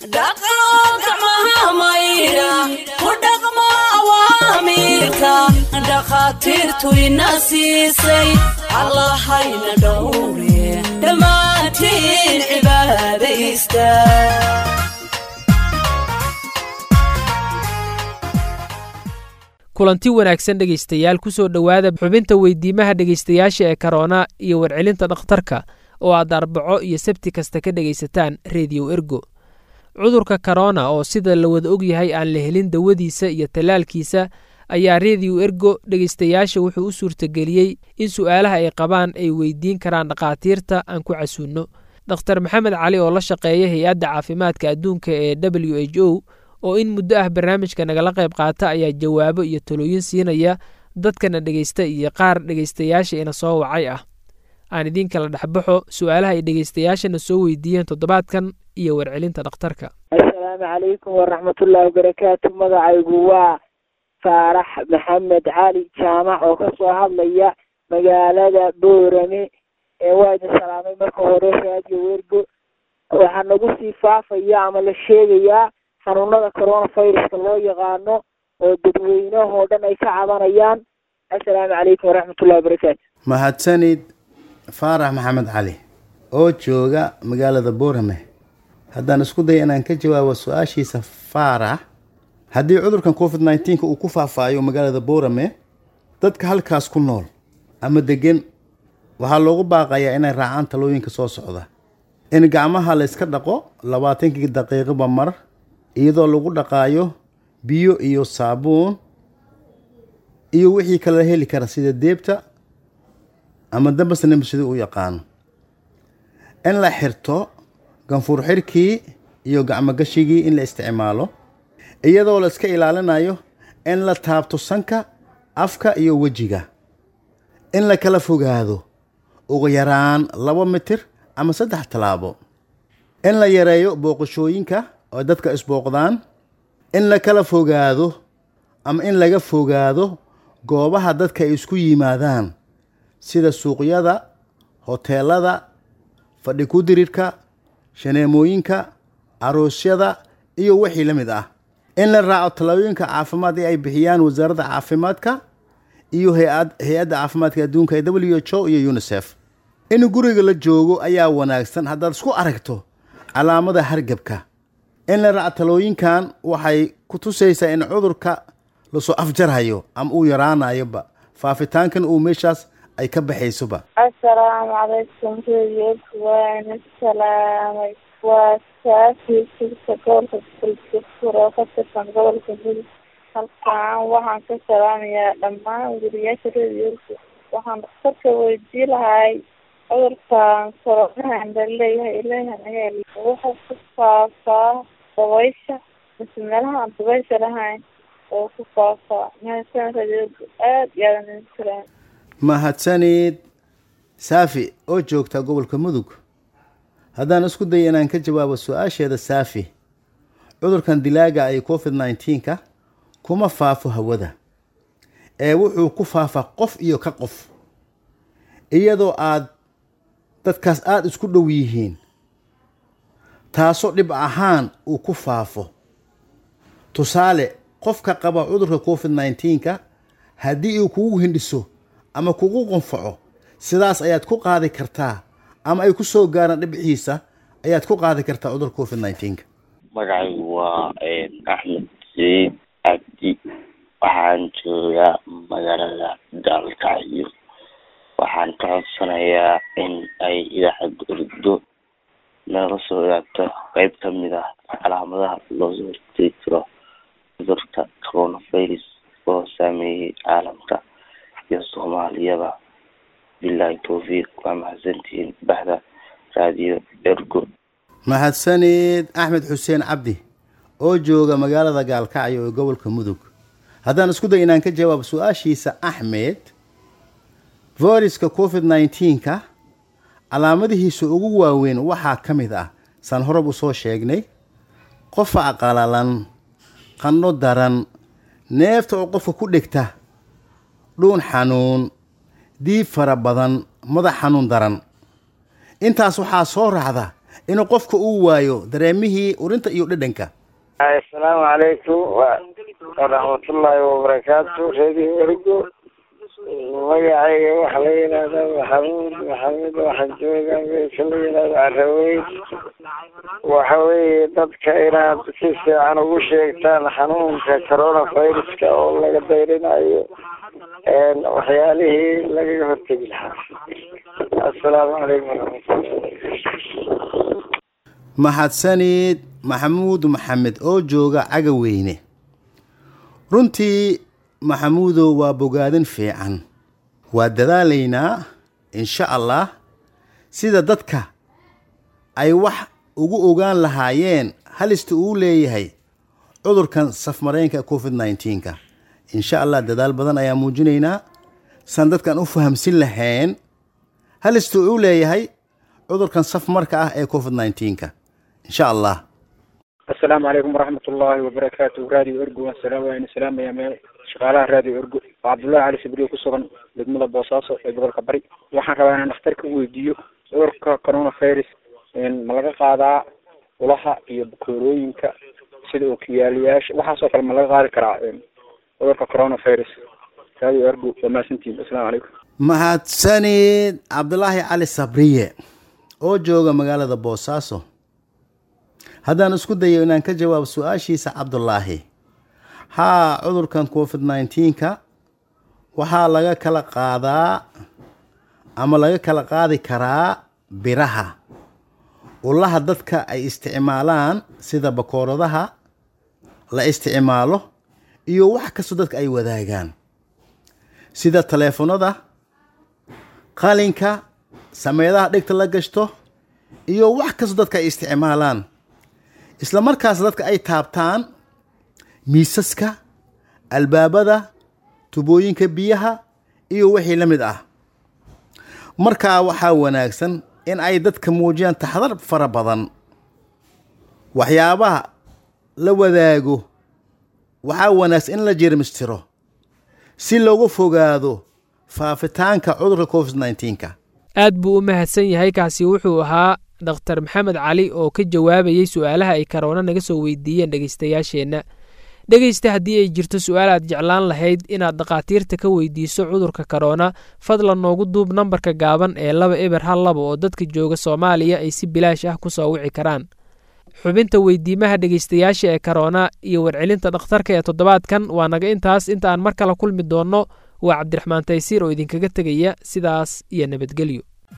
dhaqo gacmaha maydha ku dhaqmo awaamiirka dhakhaatiirtu ina siisay allahayna dhowre dhammaantiin cibaadaysta kulanti wanaagsan dhegaystayaal ku soo dhowaada xubinta weydiimaha dhegaystayaasha ee karoona iyo warcelinta dhakhtarka oo aad arbaco iyo sabti kasta ka dhegaysataan rediyo ergo cudurka korona oo sida la wada og yahay aan la helin dawadiisa iyo tallaalkiisa ayaa rediyo ergo dhegaystayaasha wuxuu u suurtageliyey in su'aalaha ay qabaan ay weydiin karaan dhakhaatiirta aan ku casuunno dokhtar maxamed cali oo la shaqeeya hay-adda caafimaadka adduunka ee w h o oo in muddo ah barnaamijka nagala qayb qaata ayaa jawaabo iyo talooyin siinaya dadkana dhegaysta iyo qaar dhegaystayaasha ina soo wacay ah aan idiin kala dhexbaxo su'aalaha ay dhegaystayaashana soo weydiiyeen toddobaadkan iyo warcelinta dhakhtarka assalaamu calaykum waraxmatullaahi wabarakaatu magacaygu waa faarax maxamed cali jaamac oo kasoo hadlaya magaalada boorame ee waa idin salaamay marka hore raadiyo wergo waxaa nagu sii faafaya ama la sheegayaa xanuunada coronaviruska loo yaqaano oo dadweynahoo dhan ay ka cabanayaan assalaamu calaykum waraxmatullahi wabarakaatu mahadsanid faarax maxamed cali oo jooga magaalada boorame haddaan isku daya inaan ka jawaabo su-aashiisa faarax haddii cudurkan covid nneteen-ka uu ku faahfaayo magaalada boorame dadka halkaas ku nool ama degan waxaa loogu baaqayaa inay raacaan talooyinka soo socda in gacmaha la yska dhaqo labaatankii daqiiqoba mar iyadoo lagu dhaqaayo biyo iyo saabuun iyo wixii kala heli kara sida deebta ama dambasnam sidii u yaqaano in la xirto ganfuur xirkii iyo gacmogashigii in la isticmaalo iyadoo la iska ilaalinayo in la taabto sanka afka iyo wejiga in la kala fogaado ugu yaraan laba mitir ama saddex tallaabo in la yareeyo booqashooyinka oo dadka isbooqdaan in la kala fogaado ama in laga fogaado goobaha dadka ay isku yimaadaan sida suuqyada hoteelada fadhi ku-dirirka shaneemooyinka aroosyada iyo wixii la mid ah in la raaco talooyinka caafimaad ee ay bixiyaan wasaaradda caafimaadka iyo hay-adda caafimaadka adduunka ee w h o iyo unisef in guriga la joogo ayaa wanaagsan haddaad isku aragto calaamada hargebka in la raaco talooyinkan waxay ku tusaysaa in cudurka lasoo afjarhayo ama uu yaraanayoba faafitaankan uu meeshaas ay ka baxaysoba assalaamu calaykum rediyoku waana salaamay waa saafi sugta gobolka buljafur oo ka tirsan gobolka mudug halkaan waxaan ka salaamayaa dhammaan weriyaasha rediyoku waxaan dhakhtarka weydii lahay cudurkan koronahan laleeyahay ilahan ayaa wuxuu ku faafaa dabaysha mise meelaha aan dabaysha lahayn oo ku faafaa mahadsan rediyoku aada iyo aadan idin salaam mahadsanid saafi oo joogta gobolka mudug haddaan isku daya inaan ka jawaabo su-aasheeda saafi cudurkan dilaaga ay covid nneteen-ka kuma faafo hawada ee wuxuu ku faafaa qof iyo ka qof iyadoo aad dadkaas aada isku dhow yihiin taasoo dhib ahaan uu ku faafo tusaale qofka qaba cudurka covid nneteen-ka haddii uu kugu hindhiso ama kugu qunfaco sidaas ayaad ku qaadi kartaa ama ay ku soo gaaraan dhibciisa ayaad ku qaadi kartaa cudurka covid nneteen-ka magacaygu waa axmed said cabdi waxaan joogaa magaalada gaalkacyo waxaan ka codsanayaa in ay idaacadda ordo nala soo eegto qeyb ka mid ah calaamadaha loosoo hortegi karo cudurka coronavirus oo saameeyey caalamka iyo soomaaliyaba bilahi towfiiq waa mahadsantihiin baxda raadiyo ergo mahadsanid axmed xuseen cabdi oo jooga magaalada gaalkacyo ee gobolka mudug haddaan isku day inaan ka jawaabo su-aashiisa axmed viruska covid nneteen-ka calaamadihiisa ugu waaweyn waxaa ka mid ah saan horab u soo sheegnay qofac qalalan qandho daran neefta oo qofka ku dhegta dhuun xanuun diib fara badan madax xanuun daran intaas waxaa soo raacda inuu qofka uu waayo dareemihii urinta iyo dhadhanka asalaamu calaykum waraxmatullaahi wabarakaatu reediyo ergo magacayga waxaa la yidhahdaa maxamuud maxamed waxaan joogaa meesha la yidhahdo caraweyn waxa weeye dadka inaad si fiican ugu sheegtaan xanuunka coronaviruska oo laga dayrinayo waxyaalihii lagaga hortegi lahaa assalaamu calaykum waraxmatullahi mahadsanid maxamuud maxamed oo jooga cagaweyne runtii maxamuudow waa bogaadin fiican waa dadaalaynaa insha allah sida dadka ay wax ugu ogaan lahaayeen halista uu leeyahay cudurkan safmareenka covid nneteen-ka insha allah dadaal badan ayaa muujinaynaa san dadkan u fahamsin lahayn halista uu leeyahay cudurkan safmarka ah ee covid nneteen-ka insha allah assalaamu calaykum waraxmatullaahi wabarakaatu raadiyo ergo asalaam waaynu salaamayaa meel shaqaalaha raadiyo ergo waa cabdullahi cali sabriyo ku sugan degmada boosaaso ee gobolka bari waxaan rabaa inaan dhakhtarka u weydiiyo cudurka coronavirus ma laga qaadaa ulaha iyo bukoorooyinka sida ookiyaalayaasha waxaasoo kale ma laga qaadi karaa cudurka coronavirus raadiyo ergo waa mahadsantihin assalaamu calaykum mahadsanid cabdulaahi cali sabriye oo jooga magaalada boosaaso haddaan isku dayo inaan ka jawaabo su-aashiisa cabdulaahi haa cudurkan covid nneteen-ka waxaa laga kala qaadaa ama laga kala qaadi karaa biraha ulaha dadka ay isticmaalaan sida bakooradaha la isticmaalo iyo wax kastoo dadka ay wadaagaan sida taleefanada qalinka sameedaha dhegta la gashto iyo wax kastoo dadka ay isticmaalaan isla markaas dadka ay taabtaan miisaska albaabada tubooyinka biyaha iyo wixii la mid ah markaa waxaa wanaagsan in ay dadka muujiyaan taxdar fara badan waxyaabaha la wadaago waxaa wanaagsan in la jirmistiro si looga fogaado faafitaanka cudurka covid nneteen-ka aad buu u mahadsan yahay kaasi wuxuu ahaa dhakhtar maxamed cali oo ka jawaabayey su-aalaha ay karoona naga soo weydiiyeen dhegaystayaasheenna dhegaysta haddii ay jirto su-aal aad jeclaan lahayd inaad dhakhaatiirta ka weydiiso cudurka karoona fadlan noogu duub nambarka gaaban ee laba eber hal laba oo dadka jooga soomaaliya ay si bilaash ah ku soo wici karaan xubinta weydiimaha dhegaystayaasha ee karoona iyo warcelinta dhakhtarka ee toddobaadkan waa naga intaas inta aan mar kale kulmi doonno waa cabdiraxmaan taysiir oo idinkaga tegaya sidaas iyo nabadgelyo